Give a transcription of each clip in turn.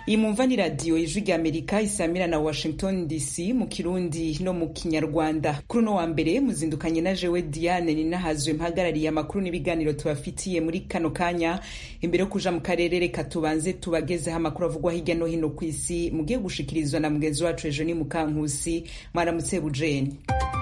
iyi mumva ni radiyo ijwi rya amerika isamira na washington dc mu kirundi no mu kinyarwanda kuri uno wa mbere muzindukanye na jewe diane ninahazwe mpagarariye amakuru n'ibiganiro tubafitiye muri kano kanya imbere yo kuja mu karere reka tubanze tubagezeho amakuru avugwa hirya no hino ku isi mugiye gushikirizwa na mugenzi wacu ejo ni mukankusi mwaramutse bujeni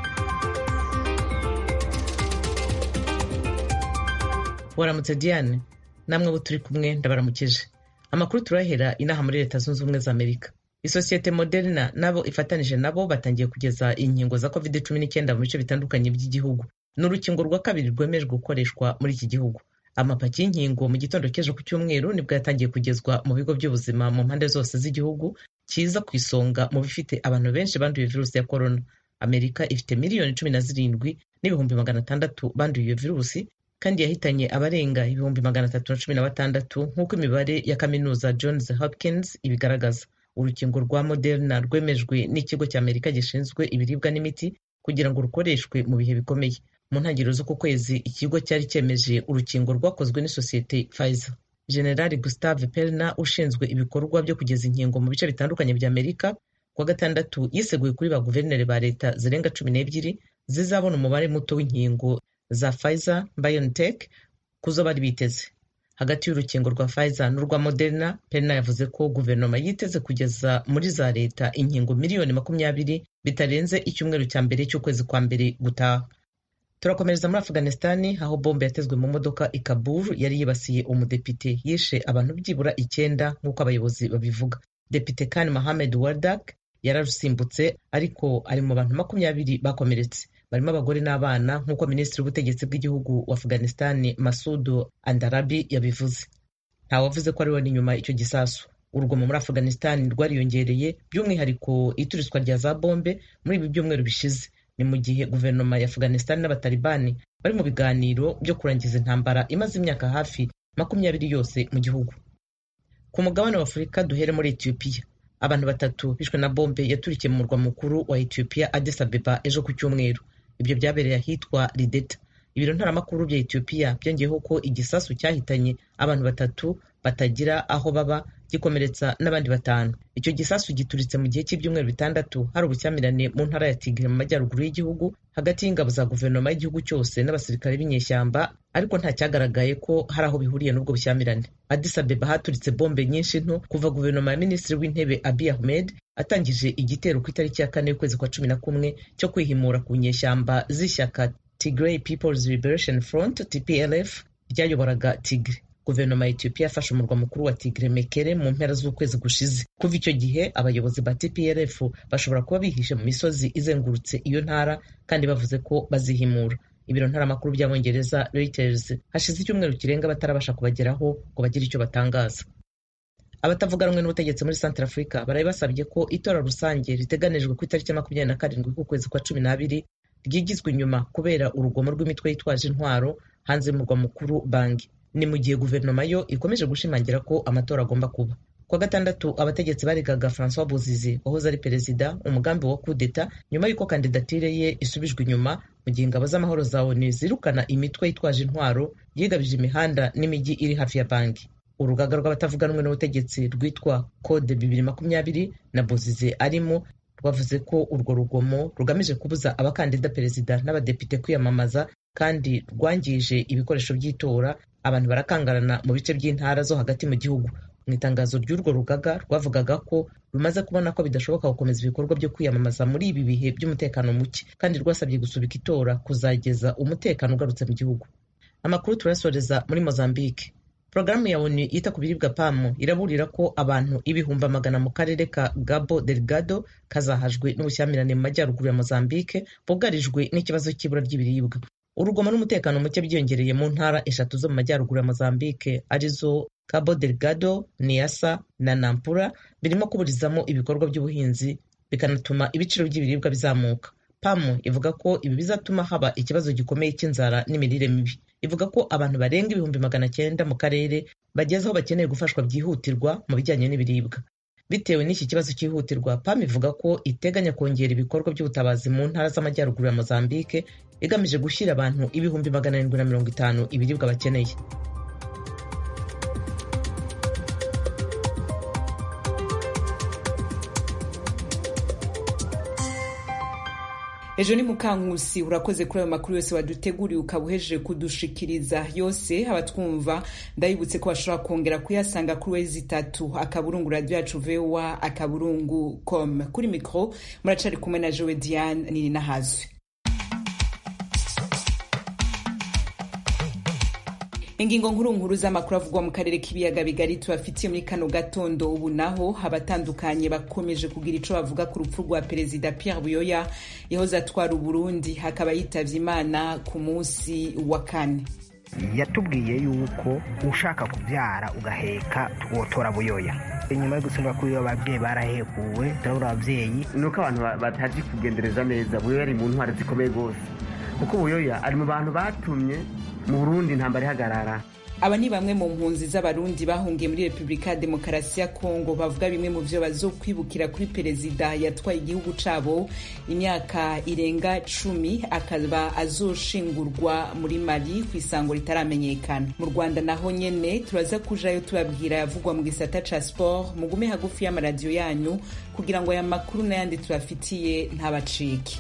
waramutse diane namwe abo turi kumwe ndabaramukije amakuru turahera inaha muri leta zunze ubumwe za amerika isosiyete moderna nabo ifatanije nabo batangiye kugeza inkingo za covid cumi n'icyenda mu bice bitandukanye by'igihugu ni urukingo rwa kabiri rwemejwe gukoreshwa muri iki gihugu amapaki y'inkingo mu gitondo cy'ejo ku cyumweru nibwo yatangiye kugezwa mu bigo by'ubuzima mu mpande zose z'igihugu kiza ku isonga mu bifite abantu benshi banduye virusi ya korona amerika ifite miliyoni cumi na zirindwi n'ibihumbi magana atandatu banduye iyo virusi kandi yahitanye abarenga ibihumbi magana atatu na cumi na batandatu nk'uko imibare ya kaminuza Johns Hopkins ibigaragaza urukingo rwa Moderna rwemejwe n'ikigo cya Amerika gishinzwe ibiribwa n'imiti kugira ngo rukoreshwe mu bihe bikomeye mu ntangiriro z'uku kwezi ikigo cyari cyemeje urukingo rwakozwe n'isosiyete Pfizer General Gustave Perna ushinzwe ibikorwa byo kugeza inkingo mu bice bitandukanye bya Amerika kuwa gatandatu yiseguye kuri ba guverineri ba leta zirenga cumi n'ebyiri zizabona umubare muto w'inkingo za Pfizer BioNTech kuzo bari biteze hagati y'urukingo rwa Pfizer n'urwa Moderna Perna yavuze ko guverinoma yiteze kugeza muri za leta inkingo miliyoni makumyabiri bitarenze icyumweru cya mbere cy'ukwezi kwa mbere gutaha turakomereza muri Afghanistan aho bombe yatezwe mu modoka i Kabul yari yibasiye umudepite yishe abantu byibura icyenda nk'uko abayobozi babivuga Depite Khan Mohammed Wardak yararusimbutse ariko ari mu bantu makumyabiri bakomeretse barimo abagore n'abana nk'uko minisitiri w'ubutegetsi bw'igihugu wa afghanistan masudu andarabi yabivuze ntawavuze ko ariwe n'inyuma icyo gisasu urugomo muri afghanistan rwariyongereye by'umwihariko ituriswa rya za bombe muri ibi byumweru bishize ni mu gihe guverinoma ya afghanistan n'abatalibani bari mu biganiro byo kurangiza intambara imaze imyaka hafi makumyabiri yose mu gihugu ku mugabane wa afurika duhere muri etiyopiya abantu batatu bishwe na bombe yaturikiye mu murwa mukuru wa etiyopiya addis abeba ejo ku cyumweru ibyo byabereye ahitwa rideta ibiro ntaramakuru bya etiyopiya byongeyeho ko igisasu cyahitanye abantu batatu batagira aho baba gikomeretsa n'abandi batanu icyo gisasu gituritse mu gihe cy'ibyumweru bitandatu hari ubushyamirane mu ntara ya tigre mu majyaruguru y'igihugu hagati y'ingabo za guverinoma y'igihugu cyose n'abasirikare b'inyeshyamba ariko nta cyagaragaye ko hari aho bihuriye n'ubwo bushyamirane addis abeba haturitse bombe nyinshi nto kuva guverinoma ya minisitiri w'intebe abiy ahmed atangije igitero ku itariki ya kane y'ukwezi kwa cumi na kumwe cyo kwihimura ku nyeshyamba z'ishyaka Tigray People's Liberation Front TPLF ryayoboraga Tigre guverinoma ya Ethiopia yafashe umurwa mukuru wa Tigre Mekere mu mpera z'ukwezi gushize kuva icyo gihe abayobozi ba TPLF bashobora kuba bihishe mu misozi izengurutse iyo ntara kandi bavuze ko bazihimura ibiro ntaramakuru by'abongereza Reuters hashize icyumweru kirenga batarabasha kubageraho ngo bagire icyo batangaza abatavuga rumwe n'ubutegetsi muri Central Africa baraye basabye ko itora rusange riteganijwe ku itariki ya makumyabiri na karindwi k'ukwezi kwa cumi n'abiri ryigizwe inyuma kubera urugomo rw'imitwe yitwaje intwaro hanze y'umurwa mukuru Bangi ni mu gihe guverinoma yo ikomeje gushimangira ko amatora agomba kuba kuwa gatandatu abategetsi baregaga Francois Bozize wahoze ari perezida umugambi wa kudeta nyuma y'uko kandidatire ye isubijwe inyuma mu gihe ingabo z'amahoro za ONU zirukana imitwe yitwaje intwaro yigabije imihanda n'imijyi iri hafi ya Bangi urugaga rw'abatavuga rumwe n'ubutegetsi rwitwa Code bibiri makumyabiri na Bozize arimo rwavuze ko urwo rugomo rugamije kubuza abakandida perezida n'abadepite kwiyamamaza kandi rwangije ibikoresho by'itora abantu barakangarana mu bice by'intara zo hagati mu gihugu mu itangazo ry'urwo rugaga rwavugaga ko rumaze kubona ko bidashoboka gukomeza ibikorwa byo kwiyamamaza muri ibi bihe by'umutekano muke kandi rwasabye gusubika itora kuzageza umutekano ugarutse mu gihugu amakuru turayasoreza muri mozambique porogaramu ya onu yita ku biribwa pamu iraburira ko abantu ibihumbi magana mu karere ka gabo delgado kazahajwe n'ubushyamirane mu majyaruguru ya mozambique bugarijwe n'ikibazo cy'ibura ry'ibiribwa urugomo n'umutekano muke byiyongereye mu ntara eshatu zo mu majyaruguru ya mozambique arizo cabo delgado niasa na nampula birimo kuburizamo ibikorwa by'ubuhinzi bikanatuma ibiciro by'ibiribwa bizamuka pamu ivuga ko ibi bizatuma haba ikibazo gikomeye cy'inzara n'imirire mibi ivuga ko abantu barenga ibihumbi magana cyenda mu karere bageze aho bakeneye gufashwa byihutirwa mu bijyanye n'ibiribwa bitewe n'iki kibazo cyihutirwa pam ivuga ko iteganya kongera ibikorwa by'ubutabazi mu ntara z'amajyaruguru ya mozambique igamije gushyira abantu ibihumbi magana arindwi na mirongo itanu ibiribwa bakeneye ejo ni mukankusi urakoze kuri ayo makuru yose waduteguriye ukaba uhejeje kudushikiriza yose abatwumva ndabibutse ko bashobora kongera kuyasanga kuri wezi itatu akaburungu radiyo yacu vowa akaburungu com kuri mikoro muracari kumwe na jowe diane nini nahazwe ingingo nkuru nkuru z'amakuru avugwa mu karere k'ibiyaga bigari tubafitiye muri kano gatondo ubu naho abatandukanye bakomeje kugira ico bavuga ku rupfu rwa perezida Pierre Buyoya yahoze atwara Uburundi hakaba yitavye Imana ku munsi wa kane yatubwiye yuko ushaka kubyara ugaheka wotora buyoya inyuma yo gutsindwa kuri ababyeyi barahekuwe turabura ababyeyi ni uko abantu batazi kugendereza neza buyoya ari mu ntwari zikomeye rwose kuko buyoya ari mu bantu batumye mu burundi intambara ihagarara aba ni bamwe mu mpunzi z'abarundi bahungiye muri repubulika ya demokarasi ya kongo bavuga bimwe mu vyo bazokwibukira kuri perezida yatwaye igihugu cabo imyaka irenga cumi akaba azoshingurwa muri mali ku isango ritaramenyekana mu rwanda naho nyene turaza kujayo tubabwira yavugwa mu gisata ca sport mugume hagufi y'amaradiyo yanyu kugira ngo aya makuru n'ayandi tubafitiye ntabacike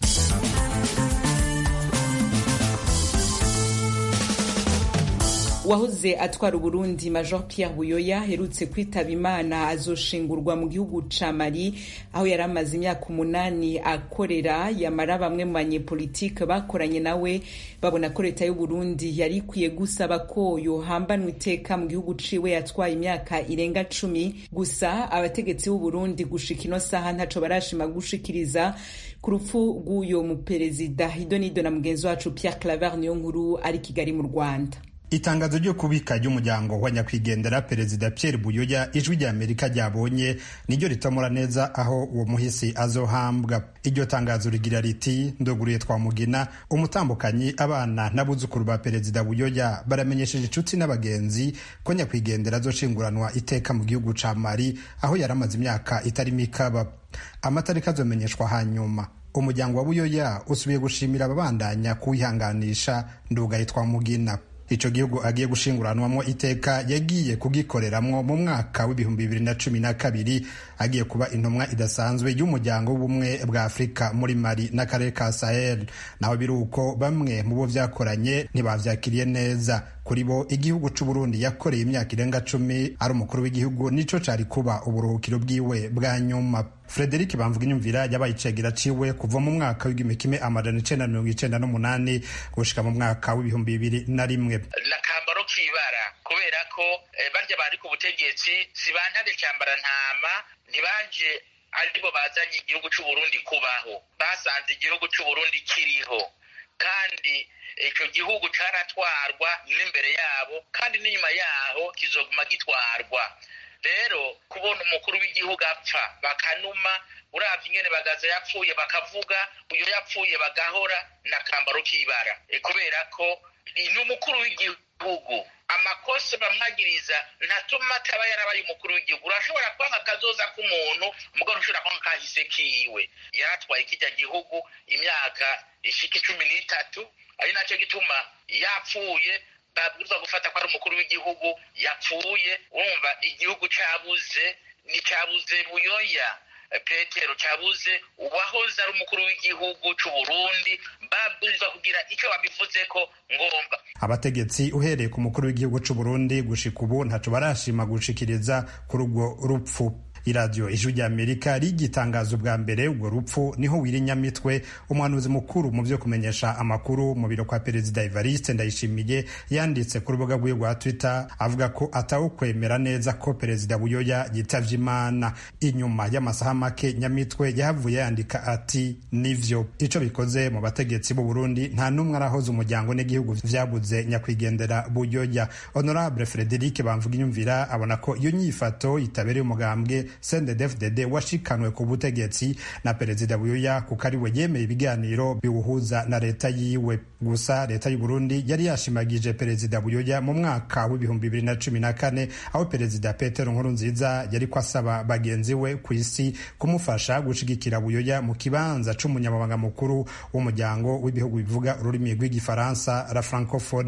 uwahoze atwara uburundi major pierre buyoya aherutse kwitaba imana azoshingurwa mu gihugu ca mali aho yari amaze imyaka umunani akorera yamara bamwe mu banyepolitike bakoranye nawe babona ko leta y'uburundi yari ikwiye gusaba ko yohambanwa iteka mu gihugu ciwe yatwaye imyaka irenga cumi gusa abategetsi b'uburundi gushika ino saha ntaco barashima gushikiriza ku rupfu rw'uyo muperezida idonido na mugenzi wacu pierre claver niyo nkuru ari kigali mu rwanda itangazo ryo kubika ry'umuryango wa nyakwigendera perezida Pierre Buyoya ijwi rya Amerika ryabonye niryo ritomora neza aho uwo muhisi azohambwa iryo tangazo rigira riti ndoguriye twamugina umutambukanyi abana n'abuzukuru ba perezida Buyoya baramenyesheje inshuti n'abagenzi ko nyakwigendera azoshinguranwa iteka mu gihugu ca Mali aho yari amaze imyaka itari mikaba amatariki azomenyeshwa hanyuma umuryango wa Buyoya usubiye gushimira ababandanya kuwihanganisha ndugaye twamugina ico gihugu agiye gushinguranwamo iteka yagiye kugikoreramwo mu mwaka w'ibihumbi bibiri na cumi na kabiri agiye kuba intumwa idasanzwe y'umuryango w'ubumwe bwa afurika muri mali n'akarere ka sahel naho biri uko bamwe mu bo vyakoranye ntibavyakiriye neza kuri bo igihugu c'uburundi yakoreye imyaka irenga cumi ari umukuru w'igihugu nico cari kuba uburuhukiro bwiwe bwa nyuma Frederic Bamvuga inyumvira yabaye icegera ciwe kuva mu mwaka w'igihumbi kimwe amajana icenda mirongo icenda n'umunani gushika mu mwaka w'ibihumbi bibiri na rimwe nakambaro kibara kubera ko barya bari ku butegetsi si bantare cyambara ntama ntibanje aribo bazanye igihugu c'uburundi kubaho basanze igihugu c'uburundi kiriho kandi icyo gihugu caratwarwa n'imbere yabo kandi n'inyuma yaho kizoguma gitwarwa rero kubona umukuru w'igihugu apfa bakanuma uravye ingene bagaza yapfuye bakavuga uyo yapfuye bagahora na kambaro k'ibara kubera ko ni umukuru w'igihugu amakosa bamwagiriza ntatuma ataba yarabaye umukuru w'igihugu urashobora kwanga akazoza k'umuntu mugabo ushobora kwanga kahise kiwe yaratwaye kijya gihugu imyaka ishika icumi n'itatu ari nacyo gituma yapfuye babwirizwa gufata ko ari umukuru w'igihugu yapfuye urumva igihugu cabuze nticabuze buyoya petero cabuze uwahoze ari umukuru w'igihugu c'uburundi babwirizwa kugira ico babivuzeko ngomba abategetsi uhereye ku mukuru w'igihugu c'uburundi gushika ubu ntaco barashima gushikiriza kuri urwo rupfu iradiyo ijwi rya amerika rigitangaza ubwa mbere urwo rupfu niho wirinyamitwe umuhanuzi mukuru mu byo kumenyesha amakuru mu biro kwa perezida evariste ndayishimiye yanditse ku rubuga rwiwe rwa twitter avuga ko atawukwemera neza ko perezida buyoya yitavye imana inyuma y'amasaha make nyamitwe yahavuye yandika ati nivyo ico bikoze mu bategetsi b'u burundi nta n'umwe arahoze umuryango n'igihugu vyabuze nyakwigendera buyoya honorable frederic bamvuga inyumvira abona ko iyo nyifato itabereye umugambwe CNDD-FDD washikanwe ku butegetsi na perezida Buyoya kuko ari we yemeye ibiganiro biwuhuza na leta yiwe gusa leta y'u Burundi yari yashimagije perezida Buyoya mu mwaka w'ibihumbi bibiri na cumi na kane aho perezida Petero Nkurunziza yari ko asaba bagenzi we ku isi kumufasha gushigikira Buyoya mu kibanza c'umunyamabanga mukuru w'umuryango w'ibihugu bivuga ururimi rw'igifaransa la francophonie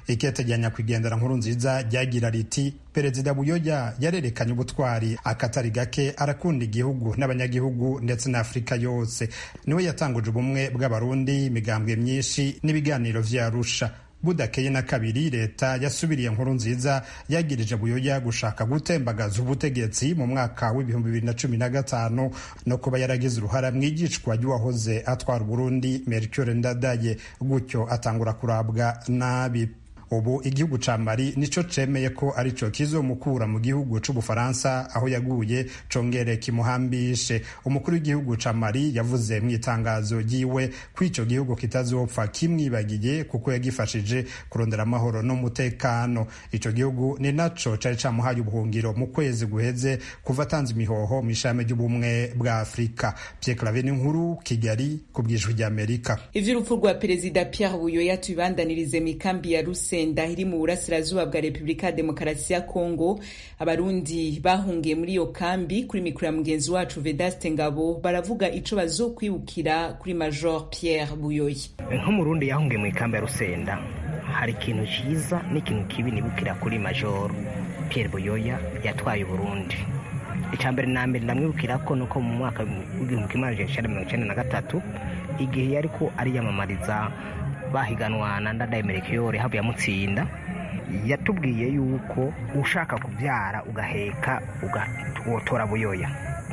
ikete rya nyakwigendera nkuru nziza ryagira riti perezida buyoya yarerekanye ubutwari akatari gake arakunda igihugu n'abanyagihugu ndetse na afurika yose niwe yatanguje ubumwe bw'abarundi imigambwe myinshi n'ibiganiro vyarusha budakeye na kabiri leta yasubiriye nkuru nziza yagirije buyoya gushaka gutembagaza ubutegetsi mu mwaka w'ibihumbi bibiri na cumi na gatanu no kuba yaragize uruhara mu igicwa ry'uwahoze atwara uburundi mercure ndadaye gutyo atangura kurabwa nabi ubu igihugu ca mali nico cemeye ko arico kizomukura mu gihugu c'ubufaransa aho yaguye congere kimuhambishe umukuru w'igihugu ca mali yavuze mu itangazo ryiwe ko ico gihugu kitazopfa kimwibagiye kuko yagifashije kurondera amahoro n'umutekano ico gihugu ni naco cari camuhaye ubuhungiro mu kwezi guheze kuva atanze imihoho mu ishami ry'ubumwe bwa afurika pierre clave n'inkuru kigali ku bwijwi ry'amerika ivy'urupfu rwa perezida pierre buyoya tubibandanirize mu ikambi ya ruse senda iri mu burasirazuba bwa repubulika ya demokarasi ya kongo abarundi bahungiye muri iyo kambi kuri mikoro ya mugenzi wacu vedaste ngabo baravuga ico bazokwibukira kuri major pierre buyoya nk'umurundi yahungiye mu ikambi ya rusenda hari ikintu cyiza n'ikintu kibi nibukira kuri major pierre buyoya yatwaye uburundi icya mbere na mbere ndamwibukira ko nuko mu mwaka w'igihumbi kimwe magana cyenda mirongo icyenda na gatatu igihe yari ko ariyamamariza bahiganwa na ndadaye merekeyore havuye amutsinda yatubwiye yuko ushaka kubyara ugaheka ugatora buyoya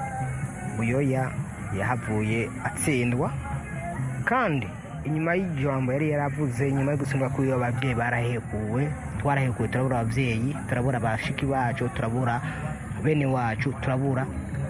buyoya yahavuye atsindwa kandi inyuma y'ijambo yari yaravuze inyuma yo gutsindwa kuri ababyeyi barahekuwe twarahekuwe turabura ababyeyi turabura abashiki bacu turabura bene wacu turabura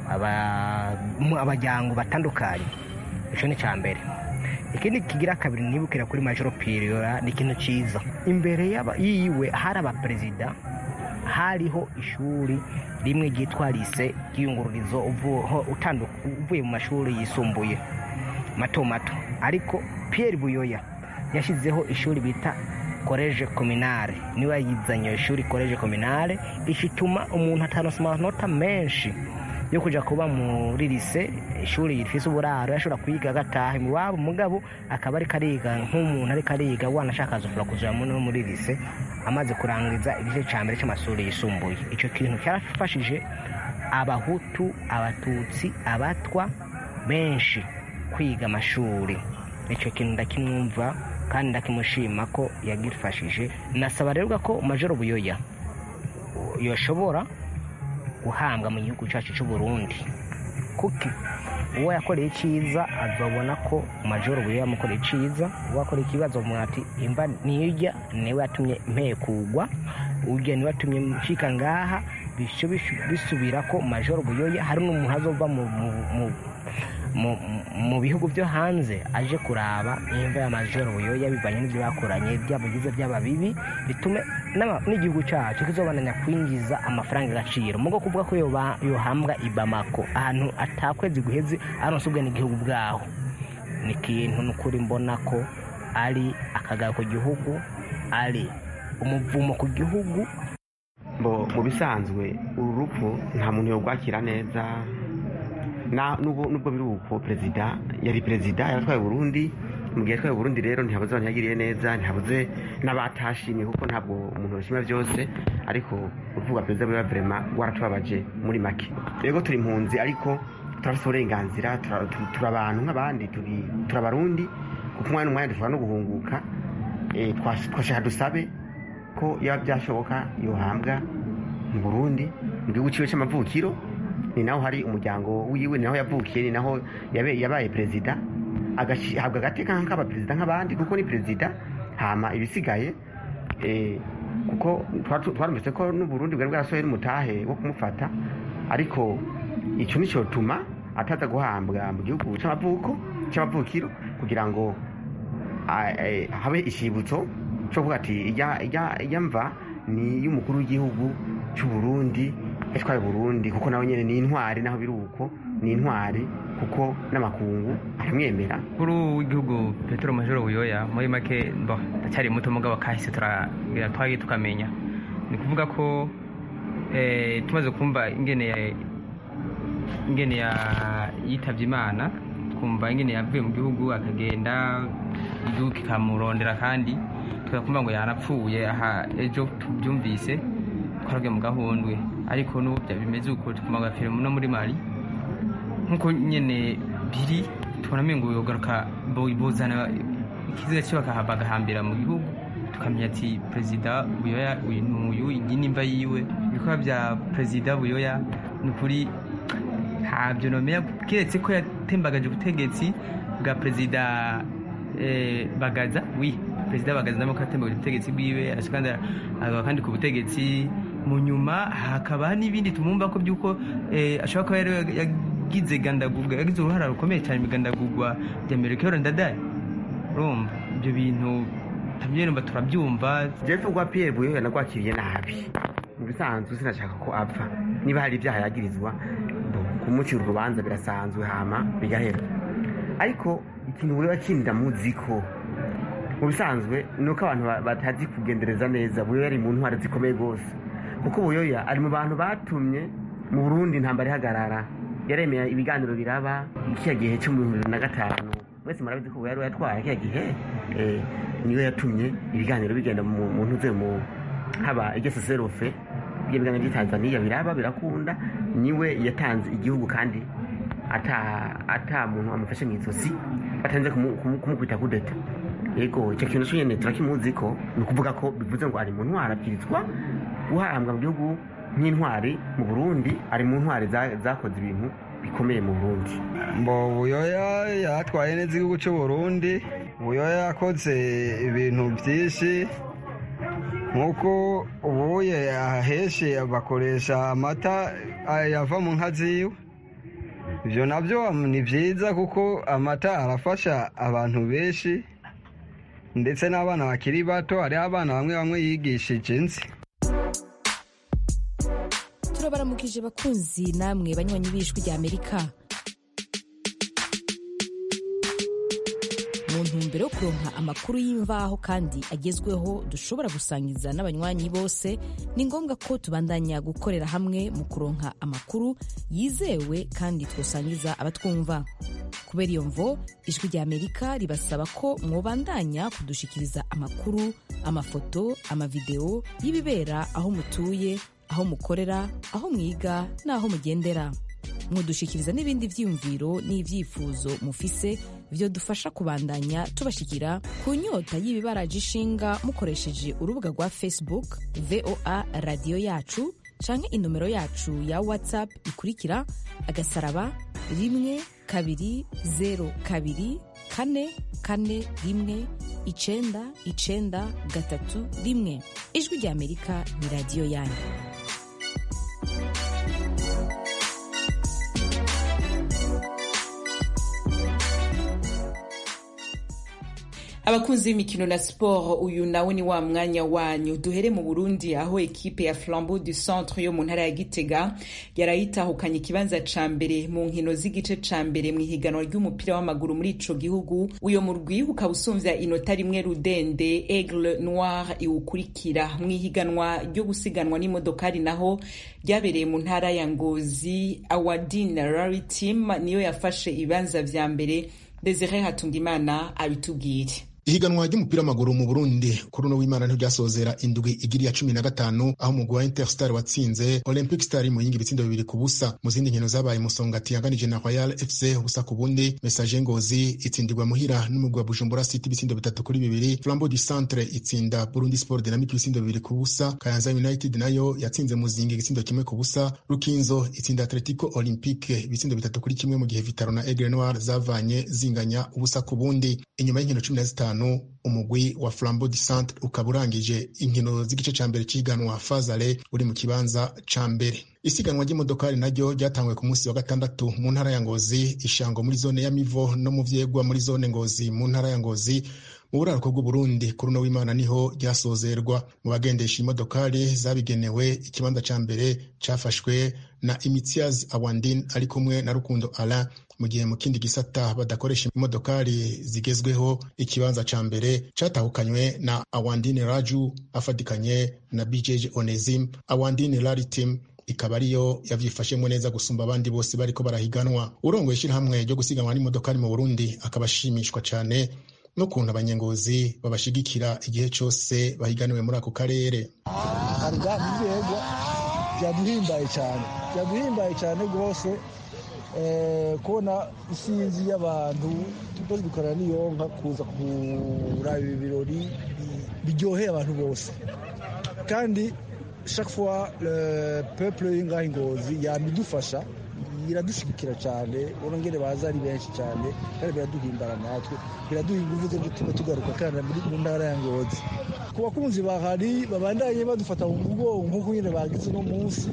abajyango batandukanye icyo ni icya mbere ikindi kigira kabiri nibukira kuri majoro piriyora ni ikintu cyiza imbere yiwe hari abaperezida hariho ishuri rimwe ryitwa lise ry'iyungururizo uvuye mu mashuri yisumbuye mato mato ariko Pierre buyoya yashyizeho ishuri bita koreje kominare niba yizanye iyo shuri koreje kominare ishituma umuntu ataronsa amanota menshi yo kujya kuba muri lise ishuri rifise uburaro yashobora kwiga agataha iwabo mugabo akaba ariko ariga nk'umuntu ariko ariga wanashaka azofura kuja no muri lise amaze kurangiza igice cya mbere cy'amashuri yisumbuye icyo kintu cyarafashije abahutu abatutsi abatwa benshi kwiga amashuri icyo kintu ndakimwumva kandi ndakimushima ko yagifashije nasaba rero ko majoro buyoya yoshobora guhambwa mu gihugu cyacu cy'u Burundi kuko uwo yakoreye icyiza azabona ko majoro buyoya yamukoreye icyiza uwo yakoreye ikibazo ati imva nirya niwe yatumye mpekugwa urya niwe yatumye ncika ngaha bisubira ko majoro buyoya hari n'umuntu azova mu bihugu byo hanze aje kuraba imva ya majoro buyoya bivanye n'ibyo bakoranye byaba byiza byaba bibi bitume n'igihugu cyacu kizobananya kwinjiza amafaranga agaciro mu bwo kuvuga ko yohambwa i bamako ahantu atakwezi guheze aronse ubwe n'igihugu bwaho ni ikintu n'ukuri mbona ko ari akagaro ku gihugu ari umuvumo ku gihugu mu bisanzwe uru rupfu nta muntu yorwakira neza nubwo biri uko perezida yari perezida yaratwaye Burundi mu gihe yatwaye Burundi rero ntihabuze abantu yagiriye neza ntihabuze n'abatashimye kuko ntabwo umuntu yashima byose ariko uvuga perezida biba vrema waratubabaje muri make rero turi impunzi ariko turafite uburenganzira turi abantu nk'abandi turi abarundi kuko umwanya n'umwanya dushobora no guhunguka twashaka dusabe ko yaba byashoboka yohambwa mu Burundi mu gihugu cyiwe cy'amavukiro ni naho hari umuryango wiwe ni naho yavukiye ni naho yabaye perezida agahabwa agateka nk'abaperezida nk'abandi kuko ni perezida hama ibisigaye kuko twarumvise ko n'uburundi bwari bwarasohoye n'umutahe wo kumufata ariko icyo ni cyo tuma ataza guhambwa mu gihugu cy'amavuko cy'amavukiro kugira ngo habe ishibutso cyo kuvuga ati ijya mva ni iy'umukuru w'igihugu cy'u Burundi yatwaye Burundi kuko nawe nyine ni intwari naho biri uko ni intwari kuko n'amakungu aramwemera kuri w'igihugu petero majoro buyoya muri make ndacyari muto mugabo kahise turagira twagi tukamenya ni kuvuga ko tumaze kumva ingene ingene yitabye imana tukumva ingene yavuye mu gihugu akagenda igihugu kikamurondera kandi tukakumva ngo yarapfuye aha ejo tubyumvise twaragiye mu gahundwe ariko n'ubu bimeze uko tukumva ngo yapfiriye no muri mali nk'uko nyene biri tubona ngo yogaruka bozana ikiziga cyo bagahambira mu gihugu tukamenya ati perezida buyoya uyu ni uyu iyi nimba yiwe ibikorwa bya perezida buyoya ni ukuri ntabyo nomera keretse ko yatembagaje ubutegetsi bwa perezida bagaza wi perezida bagaza namo ko yatembagaje ubutegetsi bwiwe arashaka kandi ku butegetsi mu nyuma hakaba n'ibindi tumwumva ko by'uko ashobora kuba yagize gandagurwa yagize uruhara rukomeye cyane mu igandagurwa rya melchior ndadaye urumva ibyo bintu tumbyumva turabyumva jeff rwa pierre buyoya nagwakiriye nabi mu bisanzwe sinashaka ko apfa niba hari ibyaha yagirizwa kumucira urubanza birasanzwe hama bigahera ariko ikintu buyoya kindi ndamuzi ko mu bisanzwe ni uko abantu batazi kugendereza neza buyoya ari mu ntwara zikomeye rwose kuko buyoya ari mu bantu batumye mu burundi intambara ihagarara yaremeye ibiganiro biraba kiriya gihe cyo mu bihumbi bibiri na gatanu mwese murabizi ko yari yatwaye kiriya gihe niyo yatumye ibiganiro bigenda mu ntuze mu haba igeseserofe ibyo biganiro by'i tanzania biraba birakunda niwe yatanze igihugu kandi ata muntu amufashe mu izosi batanze kumukubita kudeta yego icyo kintu cyo nyine turakimuzi ko ni ukuvuga ko bivuze ngo ari mu ntwara abwirizwa guhambwa mu gihugu nk'intwari mu burundi ari mu ntwari zakoze ibintu bikomeye mu burundi mbo buyoya yatwaye neza igihugu cy'u burundi buyoya yakoze ibintu byinshi nk'uko ubuye ahenshi bakoresha amata yava mu nka ziwe ibyo nabyo ni byiza kuko amata arafasha abantu benshi ndetse n'abana bakiri bato hariho abana bamwe bamwe yigishije nzi turabaramukije bakunzi namwe banywanyi b'ijwi rya amerika mu ntumbero yo kuronka amakuru y'imvaho kandi agezweho dushobora gusangiza n'abanywanyi bose ni ngombwa ko tubandanya gukorera hamwe mu kuronka amakuru yizewe kandi twosangiza abatwumva kubera iyo mvo ijwi rya amerika ribasaba ko mwobandanya kudushikiriza amakuru amafoto amavideo y'ibibera aho mutuye aho mukorera aho mwiga n'aho mugendera mudushikiriza n'ibindi vyiyumviro n'ivyifuzo mufise vyo dufasha kubandanya tubashikira ku nyota y'ibibaraje ishinga mukoresheje urubuga rwa facebook voa radiyo yacu canke inomero yacu ya whatsapp ikurikira agasaraba rimwe kabiri zero kabiri kane kane rimwe icenda icenda gatatu rimwe ijwi rya amerika ni radiyo yanyu abakunzi b'imikino na siporo uyu nawe ni wa mwanya wanyu duhere mu burundi aho ekipe ya flambeau du centre yo mu ntara ya gitega yarayitahukanye ikibanza ca mbere mu nkino z'igice ca mbere mu ihiganwa ry'umupira w'amaguru muri ico gihugu uyo murwi ukaba usumvya inota rimwe rudende aigle noir iwukurikira mu ihiganwa ryo gusiganwa n'imodokari naho ryabereye mu ntara ya ngozi awadin rary team niyo yafashe ibibanza vya mbere desire hatungimana abitubwire ihiganwa ry'umupira w'amaguru mu burundi kuri uno w'imana ntiryasozera indwi igiri ya cumi na gatanu aho umugwi wa interstar watsinze olympic star mu yindi ibitsindo bibiri ku busa mu zindi nkino zabaye musongati yanganije na royal fc ubusa ku bundi message ngozi itsindirwa muhira n'umugwi wa bujumbura city ibitsindo bitatu kuri bibiri flambeau du centre itsinda burundi sport dynamic ibitsindo bibiri ku busa kayanza united nayo yatsinze muzingi igitsindo kimwe ku busa rukinzo itsinda atletico olympique ibitsindo bitatu kuri kimwe mu gihe vitaro na aigle noir zavanye zinganya ubusa ku bundi inyuma y'inkino cumi na zitanu umugwi wa flambeau du centre ukaba urangije inkino z'igice ca mbere c'ihiganwa fazale uri mu kibanza ca mbere isiganwa ry'imodokari naryo ryatangwe ku munsi wa gatandatu mu ntara ya ngozi ishango muri zone ya mivo no mu vyegwa muri zone ngozi mu ntara ya ngozi mu buraruko bw'uburundi kuri uno w'imana niho ryasozerwa mu bagendesha imodokari zabigenewe ikibanza ca mbere cafashwe na imitiaz awandin ari kumwe na rukundo alain mu gihe mu kindi gisata badakoresha imodokari zigezweho ikibanza ca mbere catahukanywe na awandine raju afatikanye na bjj onesim awandine rari team ikaba ariyo yavyifashemwo neza gusumba abandi bose bariko barahiganwa urongoye ishirahamwe ryo gusiganwa n'imodoka mu burundi akaba ashimishwa cane n'ukuntu abanyengozi babashigikira igihe cyose bahiganiwe muri ako karere byaduhimbaye cyane byaduhimbaye cyane rwose kubona isinzi y'abantu tukoze dukorana n'iyonka kuza kuraba ibi birori biryoheye abantu bose kandi chaque fois le peuple y'ingahe ingozi yama idufasha iradushyigikira cyane urongere baza ari benshi cyane kandi biraduhimbara natwe biraduha ingufu zo gutuma tugaruka kandi mu ntara ya ngozi ku bakunzi bahari babandanye badufata mu mugongo nk'uko nyine bagize uno munsi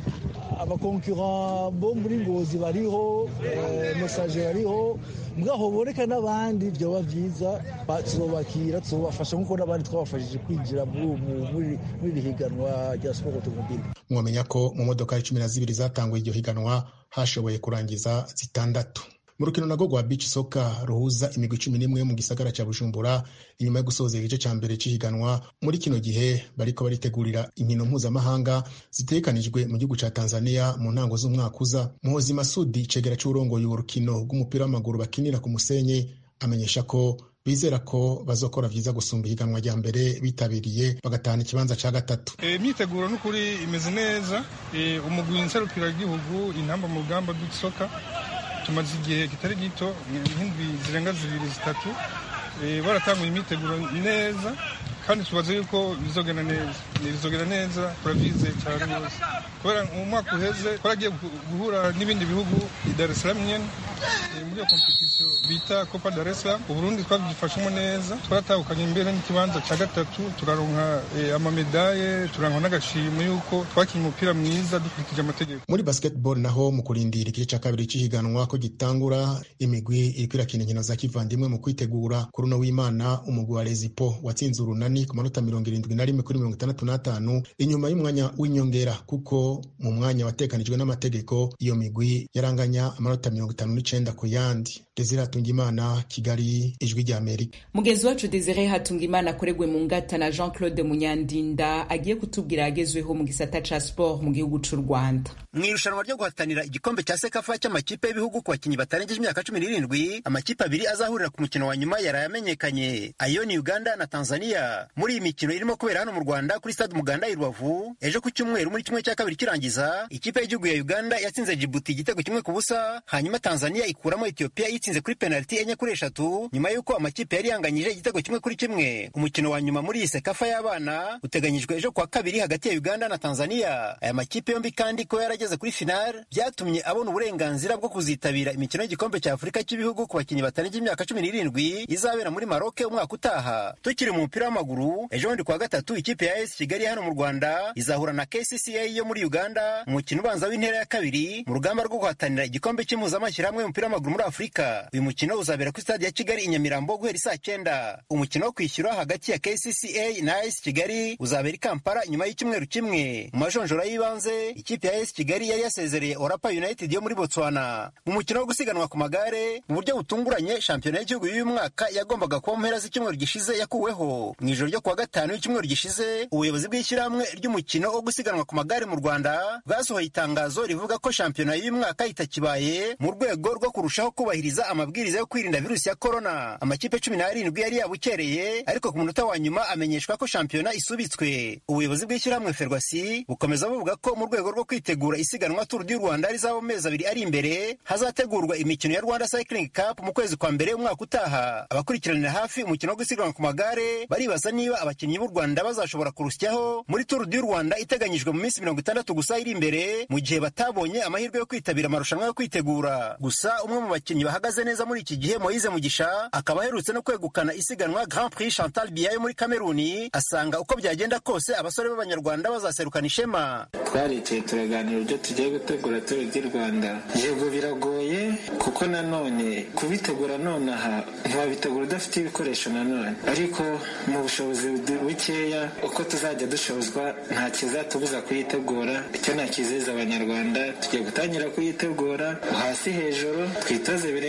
abakonkurant bo muri ngozi bariho mesaje bariho mwaho boreka n'abandi byoba byiza tuzobakira tuzobafasha nk'uko n'abandi twabafashije kwinjira muri iri higanwa rya siporo otomobile mwamenya ko mu modoka cumi na zibiri zatanguye iryo higanwa hashoboye kurangiza zitandatu mu rukino nago rwa beach soka ruhuza imigwi cumi n'imwe mu gisagara cya bujumbura inyuma yo gusoza igice cya mbere cy'ihiganwa muri kino gihe bariko baritegurira inkino mpuzamahanga zitegekanijwe mu gihugu cya tanzania mu ntango z'umwaka uza muhozi masudi icegera c'urongoye urukino rw'umupira w'amaguru bakinira ku musenyi amenyesha ko bizera ko bazokora vyiza gusumba ihiganwa rya mbere bitabiriye bagatahana ikibanza ca gatatu imyiteguro e, n'ukuri imeze neza e, umugwi nserukiragihugu intamba mu rugamba rw'isoka tumaze igihe kitari gito nk'indwi zirenga zibiri zitatu baratanguye imyiteguro neza kandi tubaze yuko bizogenda neza bizogenda neza turabize cyane rwose kubera mu mwaka uheze twaragiye guhura n'ibindi bihugu i Dar es Salaam nyene muri iyo kompetisiyo bita Copa Dar es Salaam Uburundi twabyifashemo neza twaratahukanye imbere n'ikibanza cya gatatu turaronka amamedaye turankwa n'agashimo yuko twakinnye umupira mwiza dukurikije amategeko muri basketball naho mu kurindira igice cya kabiri cy'ihiganwa ko gitangura imigwi iriko irakina inkino za kivandimwe mu kwitegura kuri uno w'imana umugwi wa Rezipo watsinze urunani ku manota mirongo irindwi na rimwe kuri mirongo itandatu n'atanu inyuma y'umwanya w'inyongera kuko mu mwanya watekanijwe n'amategeko iyo migwi yaranganya amanota mirongo itanu n'icenda ku yandi desire hatungimana kigali ijwi rya amerika mugenzi wacu desire hatungimana akoregwe mu ngata na jean claude munyandinda agiye kutubwira yagezweho mu gisata ca sport mu gihugu c'u rwanda mu irushanwa ryo guhatanira igikombe cya sekafa cy'amakipe y'ibihugu ku bakinnyi batarengeje imyaka cumi n'irindwi amakipe abiri azahurira ku mukino wa nyuma yaraye amenyekanye ayo ni uganda na tanzania muri iyi mikino irimo kubera hano mu rwanda kuri stade umuganda i rubavu ejo ku cyumweru muri kimwe cya kabiri kirangiza ikipe y'igihugu ya uganda yatsinze jibuti igitego kimwe ku busa hanyuma tanzania ikuramo etiyopiya yitsinze kuri penaliti enye kuri eshatu nyuma y'uko amakipe yari yanganyije igitego kimwe kuri kimwe umukino wa nyuma muri iyi sekafa y'abana uteganyijwe ejo kuwa kabiri hagati ya uganda na tanzania aya makipe yombi kandi ko yarageze kuri finale byatumye abona uburenganzira bwo kuzitabira imikino y'igikombe cya afurika cy'ibihugu ku bakinnyi batarengeje imyaka cumi n'irindwi izabera muri maroke umwaka utaha tukiri mu mupira w'amaguru ejo bundi kuwa gatatu ikipe ya esi kigali hano mu rwanda izahura na kcca yo muri uganda umukino ubanza w'intera ya kabiri mu rugamba rwo guhatanira igikombe cy'impuzamashyirahamwe y'umupira w'amaguru muri afurika uyu mukino uzabera kuri stade ya kigali i nyamirambo guhera isaa cyenda umukino wo kwishyura hagati ya kcca na esi kigali uzabera i kampala nyuma y'icyumweru kimwe mu majonjora y'ibanze ikipe ya esi kigali yari yasezereye orapa united yo muri botswana mu mukino wo gusiganwa ku magare mu buryo butunguranye shampiyona y'igihugu y'uyu mwaka yagombaga kuba mu mpera z'icyumweru gishize yakuweho mu ijoro ryo kuwa gatanu y'icyumweru gishize ubuyobozi bw'ishyirahamwe ry'umukino wo gusiganwa ku magare mu rwanda bwasohoye itangazo rivuga ko shampiyona y'uyu mwaka itakibaye mu rwego rwo kurushaho kubahiriza amabwiriza yo kwirinda virusi ya korona amakipe cumi n'arindwi yari yabukereye ariko ku munota wa nyuma amenyeshwa ko shampiyona isubitswe ubuyobozi bw'ishyirahamwe ferwasi bukomeza buvuga ko mu rwego rwo kwitegura isiganwa turu du rwanda rizaba mu mezi abiri ari imbere hazategurwa imikino ya rwanda cycling cup mu kwezi kwa mbere umwaka utaha abakurikiranira hafi umukino wo gusiganwa ku magare baribaza niba abakinnyi b'u rwanda bazashobora kurusyaho muri turu du rwanda iteganyijwe mu minsi mirongo itandatu gusa iri imbere mu gihe batabonye amahirwe yo kwitabira amarushanwa yo kwitegura gusa umwe mu bakinnyi bahagaze neza muri iki gihe moyize mugisha akaba aherutse no kwegukana isiganwa grand prix chantal biya yo muri kameruni asanga uko byagenda kose abasore b'abanyarwanda bazaserukana ishema twaricaye turaganira uburyo tugiye gutegura turu di rwanda yego biragoye kuko nanone kubitegura nonaha ntiwabitegura udafite ibikoresho nanone ariko mu bushobozi bukeya uko tuzajya dushozwa nta kizatubuza kuyitegura icyo nakizeza abanyarwanda tugiye gutangira kuyitegura hasi hejuru twitoze birenze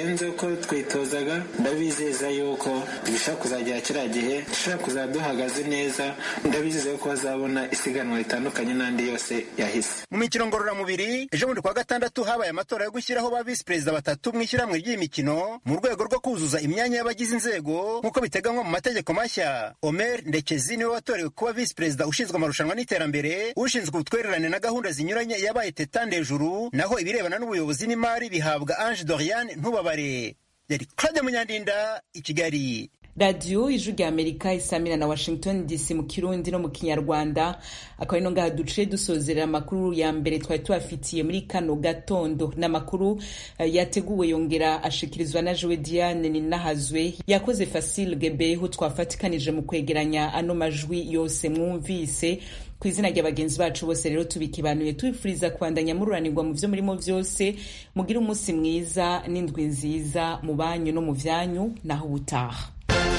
birenze uko twitozaga ndabizeza yuko bishobora kuzagera kiriya gihe dushobora kuzaba duhagaze neza ndabizeza yuko bazabona isiganwa ritandukanye n'andi yose yahise mu mikino ngororamubiri ejo bundi kuwa gatandatu habaye amatora yo gushyiraho ba visi perezida batatu mu ishyirahamwe ry'iyi mikino mu rwego rwo kuzuza imyanya y'abagize inzego nk'uko biteganywa mu mategeko mashya omer ndekezi niwe watorewe kuba visi perezida ushinzwe amarushanwa n'iterambere ushinzwe ubutwererane na gahunda zinyuranye yabaye teta ndejuru naho ibirebana n'ubuyobozi n'imari bihabwa ange doriane ntubabare yari claude munyandinda i kigali radiyo ijwi rya amerika isamira na washington dc mu kirundi no mu kinyarwanda akaba ino ngaha duciye dusozerera amakuru ya mbere twari tubafitiye muri kano gatondo n'amakuru uh, yateguwe yongera ashikirizwa na jowe diane ninahazwe yakoze fasile gebeho twafatikanije mu kwegeranya ano majwi yose mwumvise ku izina rya bagenzi bacu bose rero tubikibanuye tubifuriza kubandanya mururanirwa mu byo murimo byose mugire umunsi mwiza n'indwi nziza mu banyu no mu byanyu naho ubutaha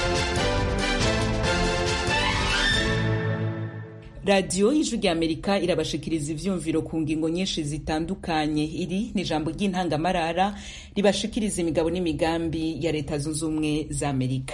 radiyo y'ijwi rya amerika irabashikiriza ivyumviro ku ngingo nyinshi zitandukanye iri ni ijambo ry'intangamarara ribashikiriza imigabo n'imigambi ya leta zunze ubumwe za amerika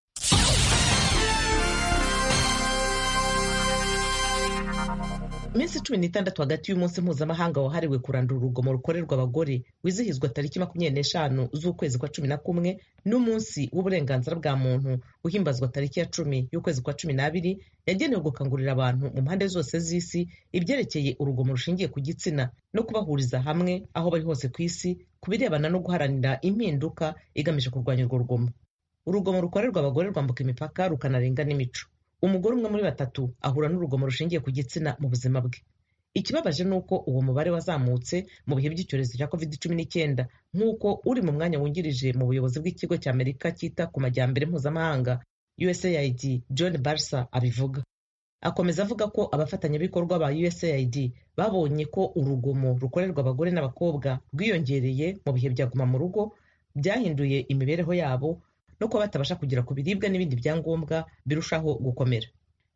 iminsi cumi n'itandatu hagati y'umunsi mpuzamahanga wahariwe kurandura urugomo rukorerwa abagore wizihizwa tariki makumyabiri n'eshanu z'ukwezi kwa cumi na kumwe n'umunsi w'uburenganzira bwa muntu uhimbazwa tariki ya cumi y'ukwezi kwa cumi n'abiri yagenewe gukangurira abantu mu mpande zose z'isi ibyerekeye urugomo rushingiye ku gitsina no kubahuriza hamwe aho bari hose ku isi ku birebana no guharanira impinduka igamije kurwanya urwo rugomo urugomo rukorerwa abagore rwambuka imipaka rukanarenga n'imico umugore umwe muri batatu ahura n'urugomo rushingiye ku gitsina mu buzima bwe ikibabaje ni uko uwo mubare wazamutse mu bihe by'icyorezo cya covid cumi n'icyenda nk'uko uri mu mwanya wungirije mu buyobozi bw'ikigo cya amerika cyita ku majyambere mpuzamahanga usaid john barsa abivuga akomeza avuga ko abafatanyabikorwa ba usaid babonye ko urugomo rukorerwa abagore n'abakobwa rwiyongereye mu bihe bya guma mu rugo byahinduye imibereho yabo no kuba batabasha kugera ku biribwa n'ibindi byangombwa birushaho gukomera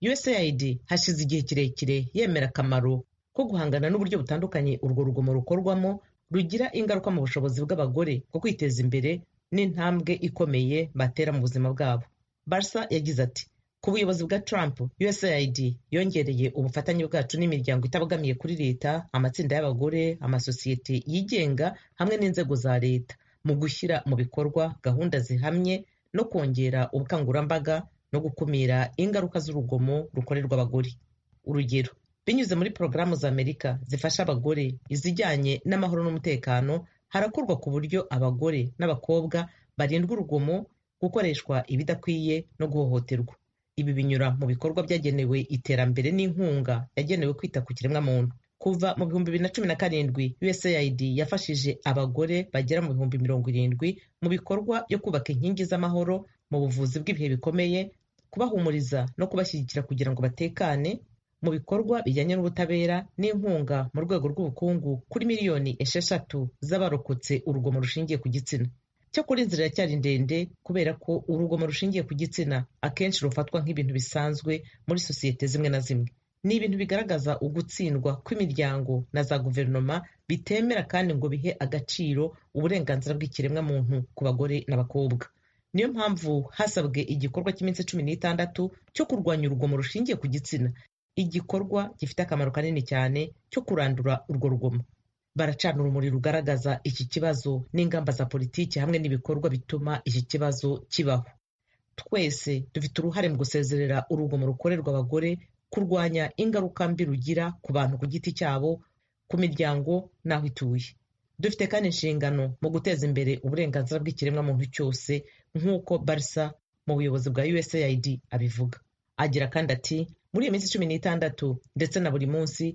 usaid hashize igihe kirekire yemera akamaro ko guhangana n'uburyo butandukanye urwo rugomo rukorwamo rugira ingaruka mu bushobozi bw'abagore bwo kwiteza imbere n'intambwe ikomeye batera mu buzima bwabo barsa yagize ati ku buyobozi bwa trump usaid yongereye ubufatanye bwacu n'imiryango itabogamiye kuri leta amatsinda y'abagore amasosiyete yigenga hamwe n'inzego za leta mu gushyira mu bikorwa gahunda zihamye no kongera ubukangurambaga no gukumira ingaruka z'urugomo rukorerwa abagore urugero binyuze muri porogaramu za amerika zifasha abagore izijyanye n'amahoro n'umutekano harakorwa ku buryo abagore n'abakobwa barindwa urugomo gukoreshwa ibidakwiye no guhohoterwa ibi binyura mu bikorwa byagenewe iterambere n'inkunga yagenewe kwita ku kiremwamuntu kuva mu bihumbi bibiri na cumi na karindwi usaid yafashije abagore bagera mu bihumbi mirongo irindwi mu bikorwa byo kubaka inkingi z'amahoro mu buvuzi bw'ibihe bikomeye kubahumuriza no kubashyigikira kugira ngo batekane mu bikorwa bijyanye n'ubutabera n'inkunga mu rwego rw'ubukungu kuri miliyoni esheshatu z'abarokotse urugomo rushingiye ku gitsina cyakora inzira iracyari ndende kubera ko urugomo rushingiye ku gitsina akenshi rufatwa nk'ibintu bisanzwe muri sosiyete zimwe na zimwe ni ibintu bigaragaza ugutsindwa kw'imiryango na za guverinoma bitemera kandi ngo bihe agaciro uburenganzira bw'ikiremwamuntu ku bagore n'abakobwa niyo mpamvu hasabwe igikorwa cy'iminsi cumi n'itandatu cyo kurwanya urugomo rushingiye ku gitsina igikorwa gifite akamaro kanini cyane cyo kurandura urwo rugomo baracana urumuri rugaragaza iki kibazo n'ingamba za politiki hamwe n'ibikorwa bituma iki kibazo kibaho twese dufite uruhare mu gusezerera urugomo rukorerwa abagore kurwanya ingaruka mbi rugira ku bantu ku giti cyabo ku miryango n'aho ituye dufite kandi inshingano mu guteza imbere uburenganzira bw'ikiremwamuntu cyose nk'uko barisa mu buyobozi bwa usaid abivuga agira kandi ati muri iyo minsi cumi n'itandatu ndetse na buri munsi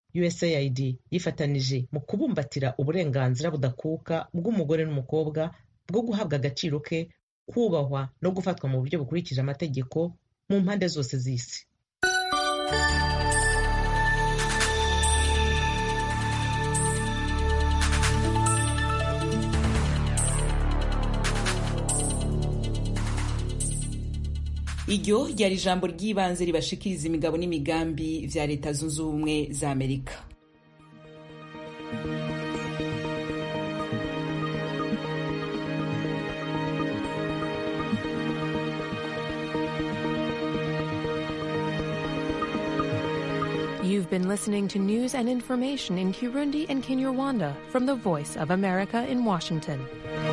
usaid yifatanije mu kubumbatira uburenganzira budakuka bw'umugore n'umukobwa bwo guhabwa agaciro ke kubahwa no gufatwa mu buryo bukurikije amategeko mu mpande zose z'isi iryo ryari ijambo ry'ibanze ribashikiriza imigabo n'imigambi vya leta zunze ubumwe za amerika been listening to news and information in Kirundi and Kinyarwanda from the Voice of America in Washington.